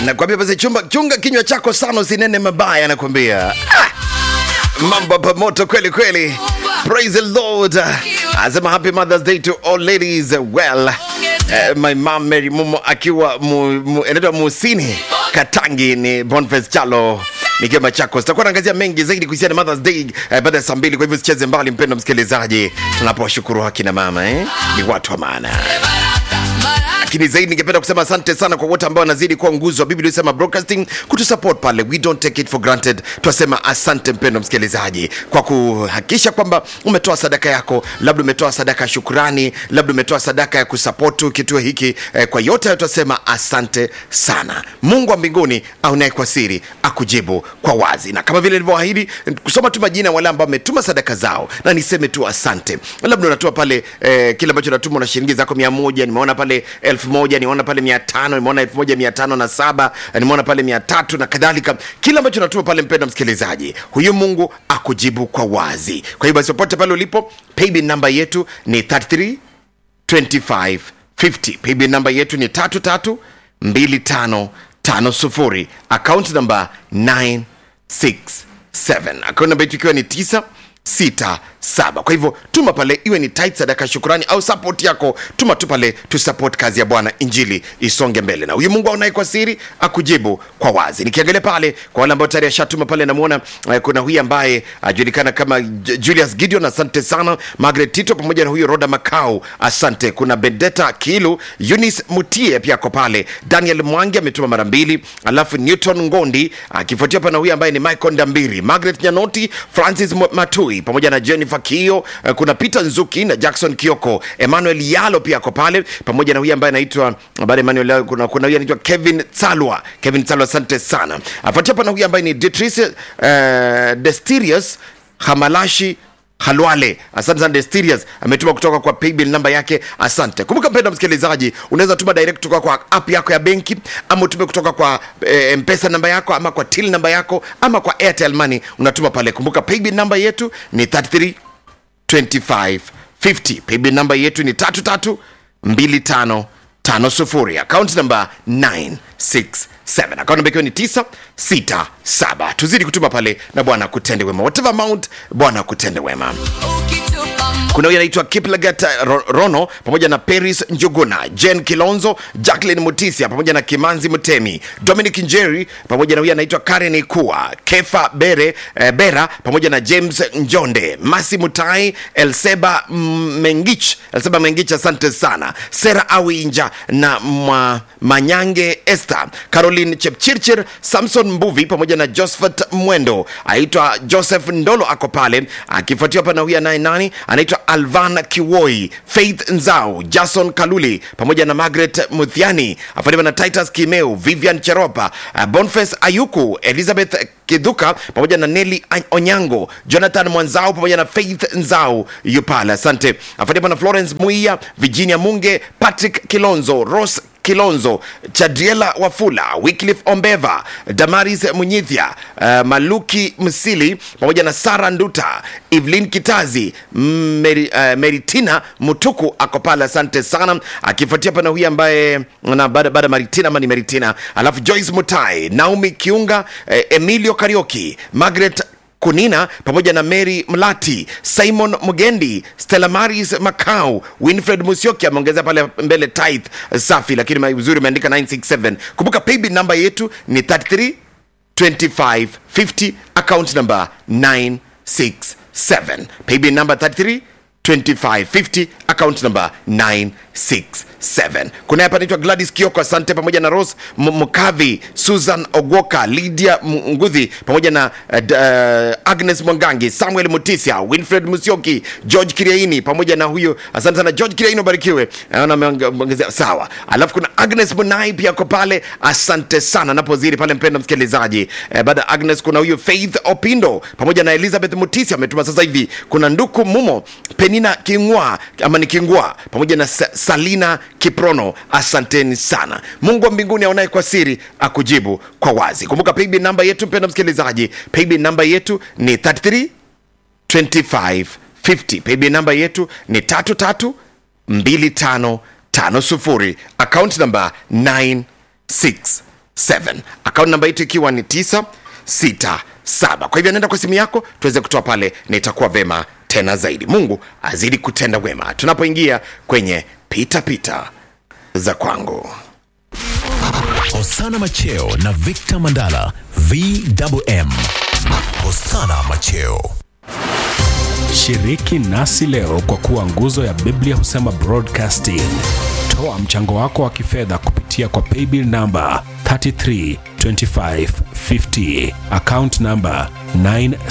nakwambia basi chumba chunga kinywa chako sana usinene mabaya nakwambia ah! mambo hapa moto kweli kweli praise the lord asema happy mothers day to all ladies well uh, my mom mary mumo akiwa mu, mu, inaitwa musini katangi ni bonfes chalo nikiwa machakos takuwa naangazia mengi zaidi kuhusiana na mothers day uh, baada ya saa mbili kwa hivyo sicheze mbali mpendo msikilizaji tunapowashukuru akina mama eh? ni watu wa maana lakini zaidi ningependa kusema asante sana kwa wote ambao wanazidi kuwa nguzo wa biblia sema broadcasting kutusupport pale we don't take it for granted twasema asante mpendo msikilizaji kwa kuhakikisha kwamba umetoa sadaka yako labda umetoa sadaka ya shukurani labda umetoa sadaka ya kusapotu kituo hiki eh, kwa yote hayo twasema asante sana mungu wa mbinguni aunaye kwa siri akujibu kwa wazi na kama vile nilivyoahidi kusoma tu majina ya wale ambao wametuma sadaka zao na niseme tu asante labda unatoa pale eh, kile ambacho natuma na shilingi zako mia moja nimeona pale elfu moja nimeona pale mia tano nimeona elfu moja mia tano na saba nimeona pale mia tatu na kadhalika kile ambacho natuma pale mpenda msikilizaji huyu mungu akujibu kwa wazi kwa hiyo basi popote pale ulipo paybill namba yetu ni 33 25 50 paybill namba yetu ni 33 25 50 account namba 967 account namba yetu ikiwa ni 9 sita saba kwa hivyo tuma pale iwe ni tit sadaka shukurani au support yako tuma tu pale tusupport kazi ya bwana injili isonge mbele na huyu mungu aonaye kwa siri akujibu kwa wazi nikiangalia pale kwa wale ambao tayari ashatuma pale namwona eh, kuna huyu ambaye ajulikana kama J- julius gideon asante sana margaret tito pamoja na huyu roda macau asante kuna bendeta kilu eunice mutie pia ako pale daniel mwangi ametuma mara mbili alafu newton ngondi akifuatia pana huyu ambaye ni michael ndambiri margaret nyanoti francis Mo- matui pamoja na jennifer kio eh, kuna peter nzuki na jackson kioko emmanuel yalo pia ako pale pamoja na huyu ambaye anaitwa baada ya emmanuel yalo kuna, kuna huyu anaitwa kevin salwa kevin salwa asante sana afuatia pana huyu ambaye ni detrice uh, destirius hamalashi halwale asante sana destirius ametuma kutoka kwa paybill namba yake asante kumbuka mpenda msikilizaji unaweza tuma direct kutoka kwa app yako ya benki ama utume kutoka kwa e, mpesa namba yako ama kwa till namba yako ama kwa airtel money unatuma pale kumbuka paybill namba yetu ni 33 25 50 paybill namba yetu ni 33 25 50 account namba 967 account namba ikiwa ni 967 tuzidi kutuma pale na bwana kutende wema whatever amount bwana kutende wema kuna huyu anaitwa kiplagat Ro- rono pamoja na paris njuguna jen kilonzo jacklin mutisia pamoja na kimanzi mtemi dominic njeri pamoja na huyu anaitwa karen ikua kefa bere eh, bera pamoja na james njonde masi mutai elseba mm, mengich elseba mengich asante sana sera awinja na mwa, manyange esther caroline chepchirchir samson mbuvi pamoja na josephat mwendo aitwa joseph ndolo ako pale akifuatiwa hapa na huyu anaye nani anaitwa alvan kiwoi faith nzau jason kaluli pamoja na margaret muthiani afuatiwa na titus kimeu vivian cheropa uh, bonfes ayuku elizabeth kidhuka pamoja na neli onyango jonathan mwanzao pamoja na faith nzau yupala asante afuatiwa na florence muia virginia munge patrick kilonzo ros kilonzo chadriela wafula wyclif ombeva damaris munyithia uh, maluki msili pamoja na sara nduta evelyn kitazi Meri, uh, meritina mutuku ako pale asante sana akifuatia pana huyu ambaye na baada baada maritina ama ni meritina alafu joyce mutai naomi kiunga eh, emilio karioki margaret kunina pamoja na mary mlati simon mugendi stella maris macau winfred musioki ameongeza pale mbele tith safi lakini uzuri umeandika 967 kumbuka paybill namba yetu ni 33 25 50 account number 967 paybill number 33 2550 account number 967 kuna hapa naitwa gladys kioko asante pamoja na ros M- mkavi susan ogwoka lydia M- nguthi pamoja na uh, d- uh, agnes mwangangi samuel mutisia winfred musioki george kiriaini pamoja na huyo asante sana george kiriaini ubarikiwe naona ameongezea sawa alafu kuna agnes munai pia ako pale asante sana napozidi pale mpendo msikilizaji eh, baada ya agnes kuna huyo faith opindo pamoja na elizabeth mutisia ametuma sasa hivi kuna nduku mumo penina kingwa ama ni kingwa pamoja na Sa- salina kiprono asanteni sana mungu wa mbinguni aonaye kwa siri akujibu kwa wazi kumbuka paybill namba yetu mpenda msikilizaji paybill namba yetu ni 33 25 50 paybill namba yetu ni 33 25 50 account namba 967 akaunti namba yetu ikiwa ni 967 kwa hivyo anaenda kwa simu yako tuweze kutoa pale na itakuwa vema tena zaidi mungu azidi kutenda wema tunapoingia kwenye pitapita pita za kwangu Hosana Macheo na Victor Mandala VMM. Hosana Macheo. Shiriki nasi leo kwa kuwa nguzo ya Biblia husema broadcasting. Toa mchango wako wa kifedha kupitia kwa paybill namba 332550 account namba 9